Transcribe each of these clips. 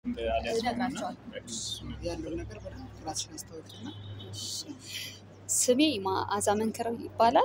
ያለውን ነገር በደንብ ራስሽን አስታወቂና ስሜ መዓዛ መንክረው ይባላል።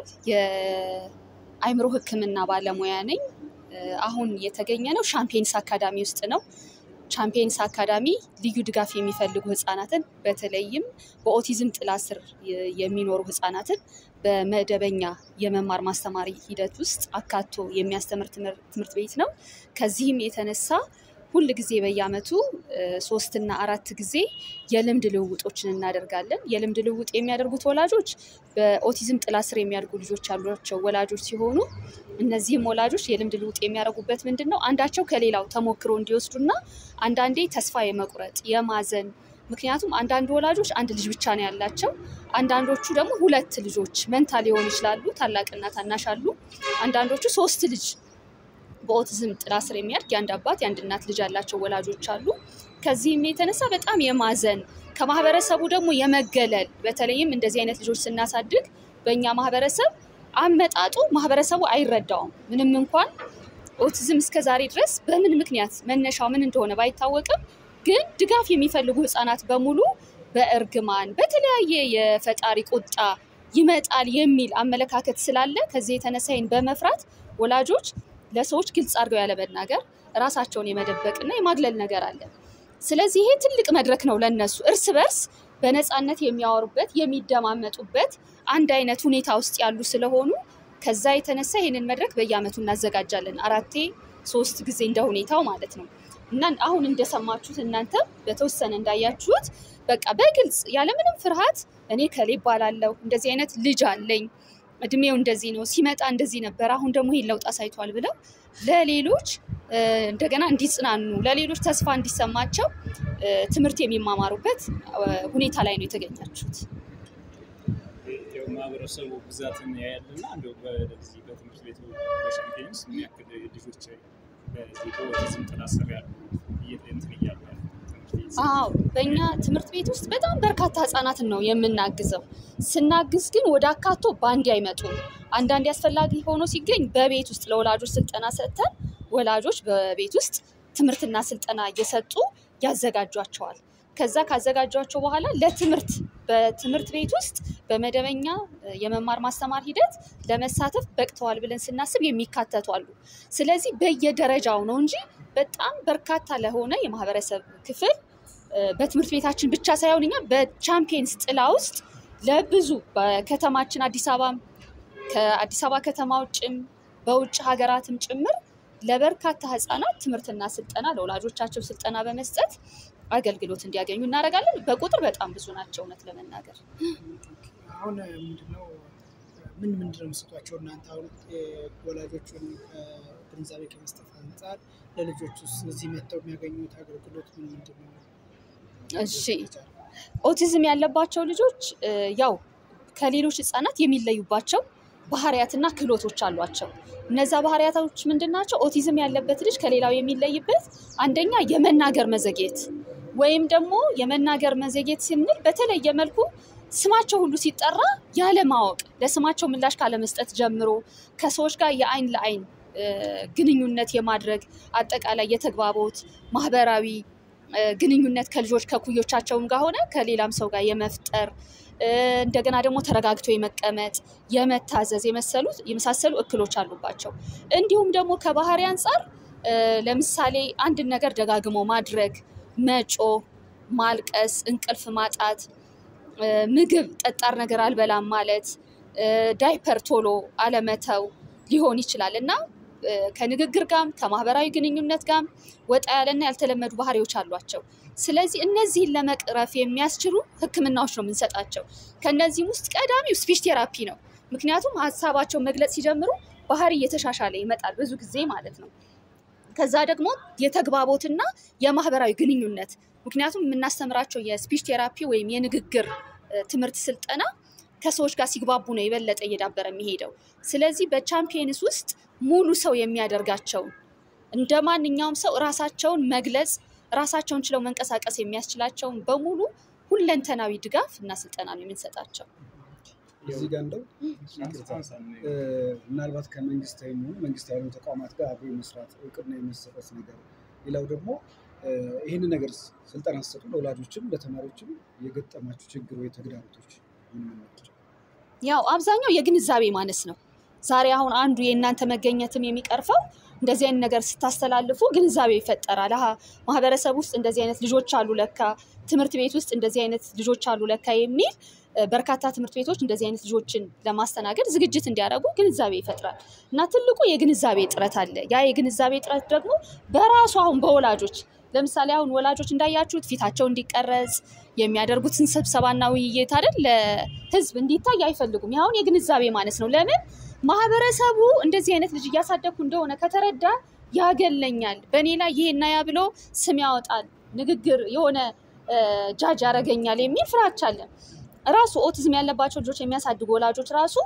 የአእምሮ ሕክምና ባለሙያ ነኝ። አሁን የተገኘ ነው ሻምፒየንስ አካዳሚ ውስጥ ነው። ቻምፒየንስ አካዳሚ ልዩ ድጋፍ የሚፈልጉ ህጻናትን በተለይም በኦቲዝም ጥላ ስር የሚኖሩ ህጻናትን በመደበኛ የመማር ማስተማር ሂደት ውስጥ አካቶ የሚያስተምር ትምህርት ቤት ነው። ከዚህም የተነሳ ሁል ጊዜ በየአመቱ ሶስትና አራት ጊዜ የልምድ ልውውጦችን እናደርጋለን። የልምድ ልውውጥ የሚያደርጉት ወላጆች በኦቲዝም ጥላ ስር የሚያድጉ ልጆች ያሏቸው ወላጆች ሲሆኑ እነዚህም ወላጆች የልምድ ልውውጥ የሚያደርጉበት ምንድን ነው? አንዳቸው ከሌላው ተሞክሮ እንዲወስዱና አንዳንዴ ተስፋ የመቁረጥ የማዘን ምክንያቱም አንዳንድ ወላጆች አንድ ልጅ ብቻ ነው ያላቸው። አንዳንዶቹ ደግሞ ሁለት ልጆች መንታ ሊሆኑ ይችላሉ። ታላቅና ታናሽ አሉ። አንዳንዶቹ ሶስት ልጅ በኦቲዝም ጥላ ስር የሚያድግ የአንድ አባት የአንድ እናት ልጅ ያላቸው ወላጆች አሉ። ከዚህም የተነሳ በጣም የማዘን ከማህበረሰቡ ደግሞ የመገለል በተለይም እንደዚህ አይነት ልጆች ስናሳድግ በእኛ ማህበረሰብ አመጣጡ ማህበረሰቡ አይረዳውም። ምንም እንኳን ኦቲዝም እስከ ዛሬ ድረስ በምን ምክንያት መነሻው ምን እንደሆነ ባይታወቅም ግን ድጋፍ የሚፈልጉ ህጻናት በሙሉ በእርግማን በተለያየ የፈጣሪ ቁጣ ይመጣል የሚል አመለካከት ስላለ ከዚህ የተነሳ ይህን በመፍራት ወላጆች ለሰዎች ግልጽ አድርገው ያለመናገር ራሳቸውን የመደበቅና የማግለል ነገር አለ። ስለዚህ ይሄ ትልቅ መድረክ ነው ለነሱ እርስ በርስ በነፃነት የሚያወሩበት የሚደማመጡበት አንድ አይነት ሁኔታ ውስጥ ያሉ ስለሆኑ ከዛ የተነሳ ይህንን መድረክ በየአመቱ እናዘጋጃለን። አራቴ ሶስት ጊዜ እንደ ሁኔታው ማለት ነው። እና አሁን እንደሰማችሁት እናንተ በተወሰነ እንዳያችሁት በቃ በግልጽ ያለምንም ፍርሃት እኔ ከሌ እባላለሁ እንደዚህ አይነት ልጅ አለኝ እድሜው እንደዚህ ነው፣ ሲመጣ እንደዚህ ነበር፣ አሁን ደግሞ ይህን ለውጥ አሳይቷል ብለው ለሌሎች እንደገና እንዲጽናኑ ለሌሎች ተስፋ እንዲሰማቸው ትምህርት የሚማማሩበት ሁኔታ ላይ ነው የተገኛችሁት። ማህበረሰቡ ብዛትን ያያልና እንደው በዚህ በትምህርት ቤቱ በሻምፒየንስ ምን ያክል ልጆች በዚህ በኦቲዝም ጥላ ስር ያሉ እንትን እያሉ ያሉ አዎ በእኛ ትምህርት ቤት ውስጥ በጣም በርካታ ህጻናትን ነው የምናግዘው። ስናግዝ ግን ወደ አካቶ በአንድ አይመጡም። አንዳንድ አስፈላጊ ሆኖ ሲገኝ በቤት ውስጥ ለወላጆች ስልጠና ሰጥተን ወላጆች በቤት ውስጥ ትምህርትና ስልጠና እየሰጡ ያዘጋጇቸዋል። ከዛ ካዘጋጇቸው በኋላ ለትምህርት በትምህርት ቤት ውስጥ በመደበኛ የመማር ማስተማር ሂደት ለመሳተፍ በቅተዋል ብለን ስናስብ የሚካተቱ አሉ። ስለዚህ በየደረጃው ነው እንጂ በጣም በርካታ ለሆነ የማህበረሰብ ክፍል በትምህርት ቤታችን ብቻ ሳይሆን እኛ በቻምፒየንስ ጥላ ውስጥ ለብዙ በከተማችን አዲስ አበባም ከአዲስ አበባ ከተማ ውጭም በውጭ ሀገራትም ጭምር ለበርካታ ህጻናት ትምህርትና ስልጠና ለወላጆቻቸው ስልጠና በመስጠት አገልግሎት እንዲያገኙ እናደርጋለን። በቁጥር በጣም ብዙ ናቸው እውነት ለመናገር። አሁን ምንድነው ምን ምንድን ነው የምትሰጧቸው እናንተ አሁን ወላጆቹን ግንዛቤ ከመስጠት አንጻር ለልጆች ውስጥ እዚህ መጥተው የሚያገኙት አገልግሎት ምን ምንድን ነው? እሺ ኦቲዝም ያለባቸው ልጆች ያው ከሌሎች ህጻናት የሚለዩባቸው ባህሪያትና ክህሎቶች አሏቸው። እነዛ ባህሪያቶች ምንድን ናቸው? ኦቲዝም ያለበት ልጅ ከሌላው የሚለይበት አንደኛ የመናገር መዘግየት ወይም ደግሞ የመናገር መዘግየት ስንል በተለየ መልኩ ስማቸው ሁሉ ሲጠራ ያለማወቅ ለስማቸው ምላሽ ካለመስጠት ጀምሮ ከሰዎች ጋር የአይን ለአይን ግንኙነት የማድረግ አጠቃላይ የተግባቦት ማህበራዊ ግንኙነት ከልጆች ከኩዮቻቸውም ጋር ሆነ ከሌላም ሰው ጋር የመፍጠር እንደገና ደግሞ ተረጋግቶ የመቀመጥ የመታዘዝ የመሰሉት የመሳሰሉ እክሎች አሉባቸው። እንዲሁም ደግሞ ከባህሪ አንጻር ለምሳሌ አንድን ነገር ደጋግሞ ማድረግ፣ መጮ፣ ማልቀስ፣ እንቅልፍ ማጣት፣ ምግብ ጠጣር ነገር አልበላም ማለት፣ ዳይፐር ቶሎ አለመተው ሊሆን ይችላል እና ከንግግር ጋም ከማህበራዊ ግንኙነት ጋም ወጣ ያለና ያልተለመዱ ባህሪዎች አሏቸው። ስለዚህ እነዚህን ለመቅረፍ የሚያስችሉ ሕክምናዎች ነው የምንሰጣቸው። ከእነዚህም ውስጥ ቀዳሚው ስፒች ቴራፒ ነው። ምክንያቱም ሀሳባቸው መግለጽ ሲጀምሩ ባህሪ እየተሻሻለ ይመጣል ብዙ ጊዜ ማለት ነው። ከዛ ደግሞ የተግባቦትና የማህበራዊ ግንኙነት ምክንያቱም የምናስተምራቸው የስፒች ቴራፒ ወይም የንግግር ትምህርት ስልጠና ከሰዎች ጋር ሲግባቡ ነው የበለጠ እየዳበረ የሚሄደው። ስለዚህ በቻምፒየንስ ውስጥ ሙሉ ሰው የሚያደርጋቸውን እንደ ማንኛውም ሰው ራሳቸውን መግለጽ ራሳቸውን ችለው መንቀሳቀስ የሚያስችላቸውን በሙሉ ሁለንተናዊ ድጋፍ እና ስልጠና ነው የምንሰጣቸው። እዚህ ጋር እንደው ምናልባት ከመንግስታዊ የሚሆኑ መንግስታዊ ያልሆኑ ተቋማት ጋር አብሮ መስራት እውቅና የመሰጠት ነገር፣ ሌላው ደግሞ እ፣ ይህንን ነገር ስልጠና ስትሰጡ ለወላጆችም ለተማሪዎችም የገጠማችሁ ችግር ወይ ተግዳሮቶች ምን ምን ናቸው? ያው አብዛኛው የግንዛቤ ማነስ ነው። ዛሬ አሁን አንዱ የእናንተ መገኘትም የሚቀርፈው እንደዚህ አይነት ነገር ስታስተላልፉ ግንዛቤ ይፈጠራል። አሀ ማህበረሰብ ውስጥ እንደዚህ አይነት ልጆች አሉ ለካ፣ ትምህርት ቤት ውስጥ እንደዚህ አይነት ልጆች አሉ ለካ የሚል እ፣ በርካታ ትምህርት ቤቶች እንደዚህ አይነት ልጆችን ለማስተናገድ ዝግጅት እንዲያደርጉ ግንዛቤ ይፈጥራል እና ትልቁ የግንዛቤ እጥረት አለ። ያ የግንዛቤ እጥረት ደግሞ በራሱ አሁን በወላጆች ለምሳሌ አሁን ወላጆች እንዳያችሁት ፊታቸው እንዲቀረጽ የሚያደርጉትን ስብሰባና ውይይት አይደል ለህዝብ እንዲታይ አይፈልጉም። ይህ አሁን የግንዛቤ ማነስ ነው። ለምን ማህበረሰቡ እንደዚህ አይነት ልጅ እያሳደግኩ እንደሆነ ከተረዳ ያገለኛል፣ በእኔ ላይ ይሄና ያ ብሎ ስም ያወጣል፣ ንግግር የሆነ እ፣ ጃጅ ያደርገኛል የሚል ፍራቻ አለ። ራሱ ኦቲዝም ያለባቸው ልጆች የሚያሳድጉ ወላጆች ራሱ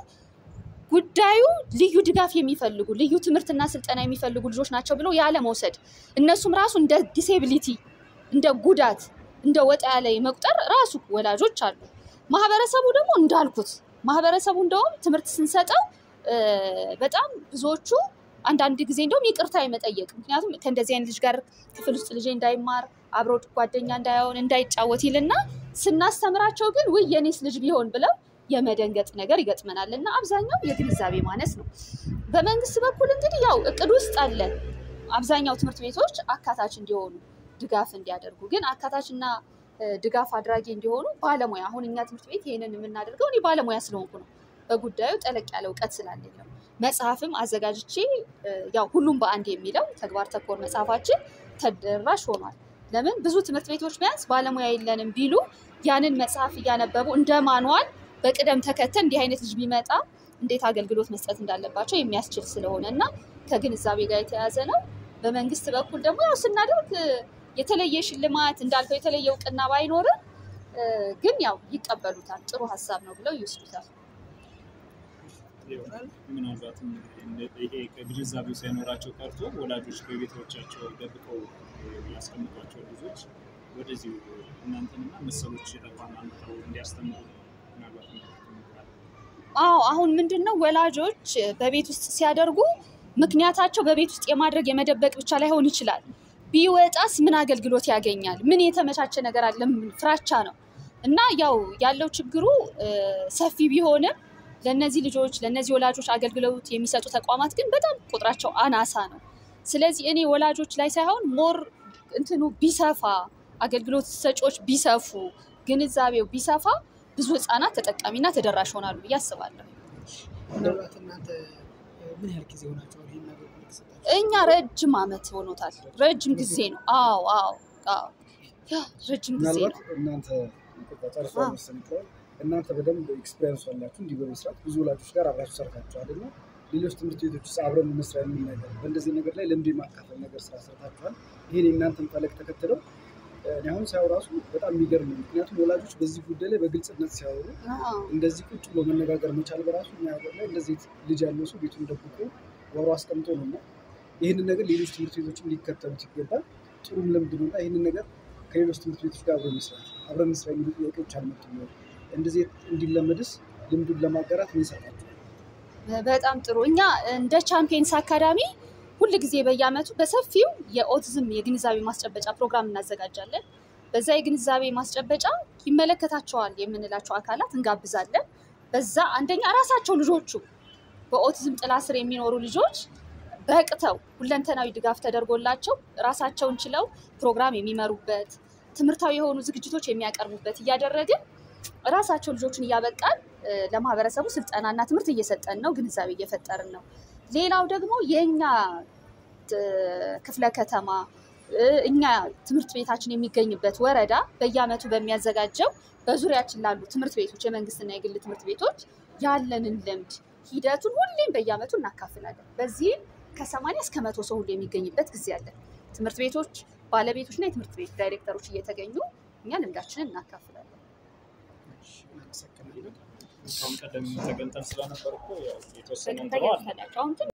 ጉዳዩ ልዩ ድጋፍ የሚፈልጉ ልዩ ትምህርትና ስልጠና የሚፈልጉ ልጆች ናቸው ብሎ ያለ መውሰድ እነሱም ራሱ እንደ ዲሴቢሊቲ እንደ ጉዳት እንደ ወጣ ያለ መቁጠር ራሱ ወላጆች አሉ። ማህበረሰቡ ደግሞ እንዳልኩት ማህበረሰቡ እንደውም ትምህርት ስንሰጠው እ፣ በጣም ብዙዎቹ አንዳንድ ጊዜ እንደውም ይቅርታ የመጠየቅ ምክንያቱም ከእንደዚህ አይነት ልጅ ጋር ክፍል ውስጥ ልጄ እንዳይማር አብሮ ጓደኛ እንዳይሆን እንዳይጫወት ይልና ስናስተምራቸው ግን ውይ የኔስ ልጅ ቢሆን ብለው የመደንገጥ ነገር ይገጥመናል እና አብዛኛው የግንዛቤ ማነስ ነው። በመንግስት በኩል እንግዲህ ያው እቅድ ውስጥ አለ አብዛኛው ትምህርት ቤቶች አካታች እንዲሆኑ ድጋፍ እንዲያደርጉ ግን አካታችና እ፣ ድጋፍ አድራጊ እንዲሆኑ ባለሙያ አሁን እኛ ትምህርት ቤት ይህንን የምናደርገው እኔ ባለሙያ ስለሆንኩ ነው። በጉዳዩ ጠለቅ ያለ እውቀት ስላለኝ ነው። መጽሐፍም አዘጋጅቼ እ፣ ያው ሁሉም በአንድ የሚለው ተግባር ተኮር መጽሐፋችን ተደራሽ ሆኗል። ለምን ብዙ ትምህርት ቤቶች ቢያንስ ባለሙያ የለንም ቢሉ ያንን መጽሐፍ እያነበቡ እንደ ማንዋል በቅደም ተከተል እንዲህ አይነት ልጅ ቢመጣ እንዴት አገልግሎት መስጠት እንዳለባቸው የሚያስችል ስለሆነ እና ከግንዛቤ ጋር የተያያዘ ነው። በመንግስት በኩል ደግሞ ያው ስናደርግ እ፣ የተለየ ሽልማት እንዳልከው የተለየ እውቅና ባይኖርም እ፣ ግን ያው ይቀበሉታል። ጥሩ ሀሳብ ነው ብለው ይወስዱታል። ምናልባትም ይሄ ግንዛቤው ሳይኖራቸው ቀርቶ ወላጆች በቤቶቻቸው ደብቀው ያስቀምጧቸው ልጆች ወደዚሁ እናንተንና መሰሎች ተቋም አምጥተው እንዲያስተምሩ ምናልባት ይሞክራል። አዎ አሁን ምንድን ነው ወላጆች በቤት ውስጥ ሲያደርጉ ምክንያታቸው በቤት ውስጥ የማድረግ የመደበቅ ብቻ ላይሆን ይችላል። ቢወጣስ ምን አገልግሎት ያገኛል? ምን የተመቻቸ ነገር አለ? ምን ፍራቻ ነው እና ያው ያለው ችግሩ እ፣ ሰፊ ቢሆንም ለእነዚህ ልጆች ለእነዚህ ወላጆች አገልግሎት የሚሰጡ ተቋማት ግን በጣም ቁጥራቸው አናሳ ነው። ስለዚህ እኔ ወላጆች ላይ ሳይሆን ሞር እንትኑ ቢሰፋ አገልግሎት ሰጪዎች ቢሰፉ ግንዛቤው ቢሰፋ ብዙ ህጻናት ተጠቃሚና ተደራሽ ይሆናሉ ብዬ አስባለሁ። ምናልባት እናንተ እ፣ ምን ያህል ጊዜ ሆናቸዋል ይህን አገልግሎት ከሰጣችሁ? እኛ ረጅም ዓመት ሆኖታል። ረጅም ጊዜ ነው። አዎ አዎ አዎ ያ ረጅም ጊዜ ምናልባት ነው። እናንተ ይቅርታ ጨርሶ አዎ። መሰለኝ ይችላል እናንተ በደንብ ኤክስፔሪንስ አላችሁ እንዲህ በመስራት ብዙ ወላጆች ጋር አብራችሁ ሰርታችኋል እና ሌሎች ትምህርት ቤቶች ውስጥ አብረን እንስራ የሚል ነገር በእንደዚህ ነገር ላይ ልምድ የማካፈል ነገር ስራ ሰርታችኋል። ይህን የእናንተን ፈለግ ተከትለው እኔ አሁን ሳያው ራሱ በጣም የሚገርም ነው። ምክንያቱም ወላጆች በዚህ ጉዳይ ላይ በግልጽነት ሲያወሩ አዎ እንደዚህ ቁጭ ብሎ መነጋገር መቻል በራሱ እኛ ሀገር ላይ እንደዚህ ልጅ ያለው ሰው ቤቱን ደብቆ ወሮ አስቀምጦ ነው እና ይህንን ነገር ሌሎች ትምህርት ቤቶችም ሊከተሉት ይገባል። ጥሩም ልምድ ነው እና ይህንን ነገር ከሌሎች ትምህርት ቤቶች ጋር አብረን መስራት አብረን መስራት የሚሉ ጥያቄዎች አልመጡም ወይ? እንደዚህ እንዲለመድስ ልምዱን ለማጋራት ምን ሰርታችኋል? በጣም ጥሩ። እኛ እንደ ቻምፒየንስ አካዳሚ ሁል ጊዜ በየአመቱ በሰፊው የኦቲዝም የግንዛቤ ማስጨበጫ ፕሮግራም እናዘጋጃለን። በዛ የግንዛቤ ማስጨበጫ ይመለከታቸዋል የምንላቸው አካላት እንጋብዛለን። በዛ አንደኛ ራሳቸው ልጆቹ በኦቲዝም ጥላ ስር የሚኖሩ ልጆች በቅተው ሁለንተናዊ ድጋፍ ተደርጎላቸው ራሳቸውን ችለው ፕሮግራም የሚመሩበት ትምህርታዊ የሆኑ ዝግጅቶች የሚያቀርቡበት እያደረግን ራሳቸው ልጆችን እያበቃን እ፣ ለማህበረሰቡ ስልጠናና ትምህርት እየሰጠን ነው፣ ግንዛቤ እየፈጠርን ነው። ሌላው ደግሞ የእኛ እ፣ ክፍለ ከተማ እ፣ እኛ ትምህርት ቤታችን የሚገኝበት ወረዳ በየአመቱ በሚያዘጋጀው በዙሪያችን ላሉ ትምህርት ቤቶች የመንግስትና የግል ትምህርት ቤቶች ያለንን ልምድ ሂደቱን ሁሌም በየአመቱ እናካፍላለን። በዚህም ከሰማንያ እስከ መቶ ሰው ሁሉ የሚገኝበት ጊዜ አለ። ትምህርት ቤቶች ባለቤቶችና የትምህርት ቤት ዳይሬክተሮች እየተገኙ እኛ ልምዳችንን እናካፍላለን። እናመሰግናለን። ከአሁን ቀደም ተገንጠን ስለነበር እኮ ያው የተወሰነ ተገኝተናቸው አሁን